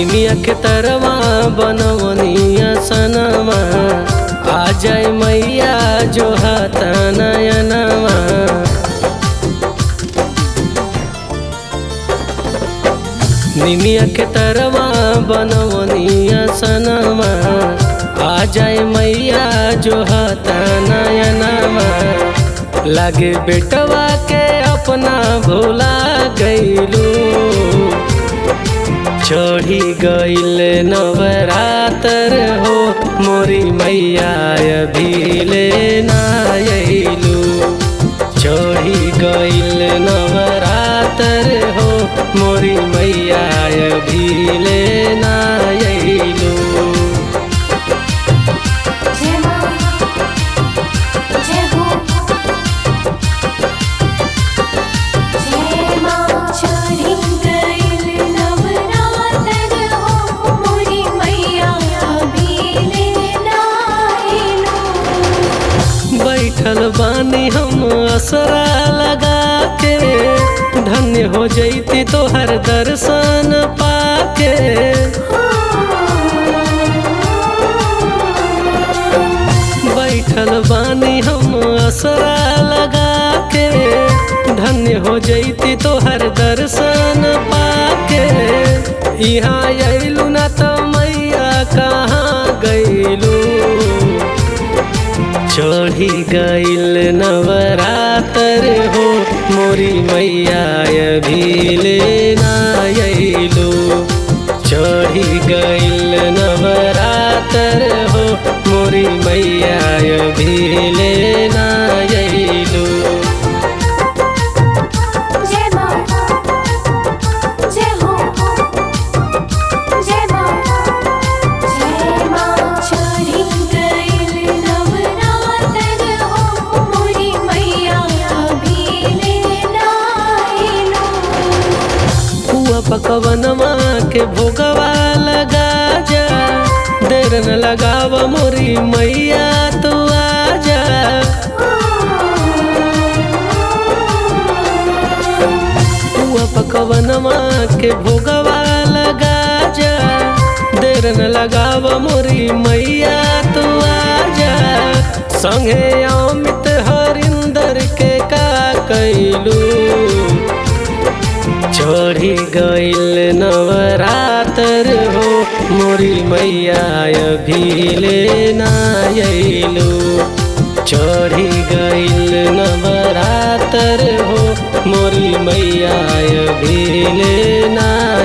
निमिया के तरवा बनवनिया सनवा आ जाए मैया जो हाथा नयनवा निमिया के तरवा बनवनिया सनवा आ जाए मैया जो हाथा नयनवा लागे बेटवा के अपना भोला गईलू चढ़ी गईल नवरातर हो मोरी मैया अभिले नायलू चढ़ी गईल नवरातर हो मोरी मैया अभिले नायलू जय मां जय हो जय मां चढ़ी गइल नवरातर हो मोरी मैया अभिले नाइलो बैठल बानी हम असरा लगा के धन्य हो जैती तोहर दर्शन पाके बैठल बानी हम असरा लगा के धन्य हो जैती तोहर दर्शन पाके यहाँ अयलू ना तो मैया कहाँ गईलू चढ़ी गईल नवरातर हो मोरी मैया अभिले नायलू चढ़ी गईल नवरातर हो मोरी मैया अभिले नायलू जय मां जय हो जय मां जय मां चढ़ी गइल नवरातर हो मोरी मैया अभिले नाइलो हुआ पकवनमा के भोगवा लगा जा देर न लगाव मोरी मैया तू आजा हुआ पकवनमा के भोगवा लगा जा देर न लगाव मोरी मैया तू आजा संगे अमित हरिंदर के का कैलू चढ़ी गईल नवरातर हो मोरी मैया अभिले नायलू चढ़ी गईल नवरातर हो मोरी मैया अभिले ना